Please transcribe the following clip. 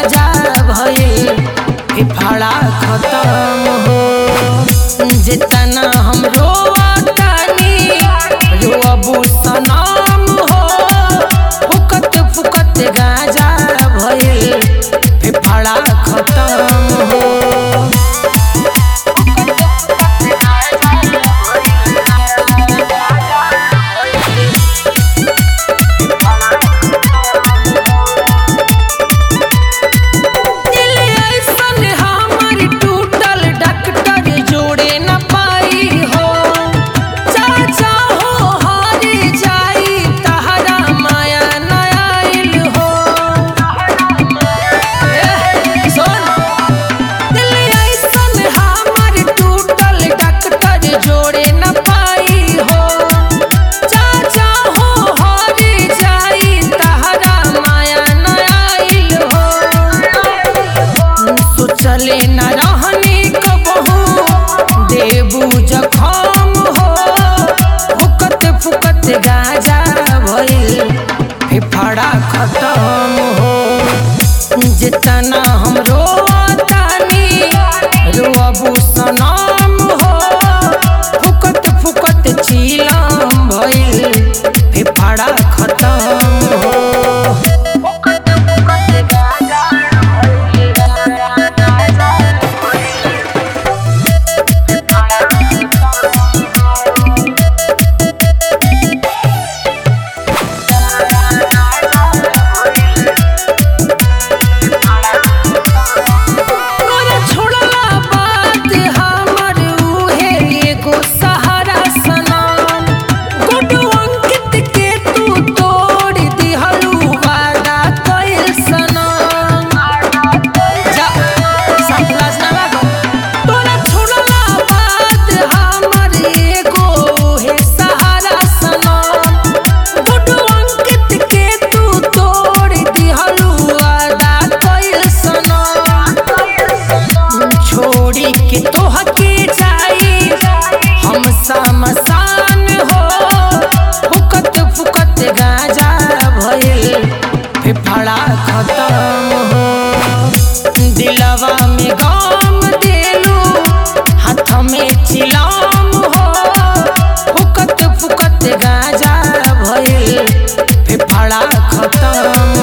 गाजा भइल फेफड़ा खत्म हो जितना हम रोतानी रोअबू सनम हो फुकत फुकत गाजा भइल फेफड़ा खत्म हो दिल ऐसन हमर टूटल डॉक्टर जोड़े न पाई हो चाचा हो हार जाई तहरा माया न आइल हो एह, सुन दिल ऐसन हमर टूटल डॉक्टर जोड़े न पाई हो चाचा हो हार जाई तहरा माया न आइल हो सोचले न रहनी कबहू देबू जखम हो फुकत फुकत गाजा भइल फेफड़ा खत्म हो जितना हम रोतानी रोअबू सनम हो फुकत फुकत चीलम भइल फेफड़ा खत्म हो तोरा छोड़ला बात हमर उहे एगो सहारा सनम गुडू अंकित के तू तोड़ दिहलू वादा कइल सनम जा संतलास ना लागो तोरा छोड़ला बात हमर एगो उहे सहारा सनम गुडू अंकित के तू तोड़ दिहलू वादा कइल सनम छोड़ी के तोह के जाई हम समसान हो फुकत फुकत गाजा भइल फेफड़ा खत्म हो दिलवा में गम देलू हाथ में चिलाम हो फुकत फुकत गाजा भइल फेफड़ा खत्म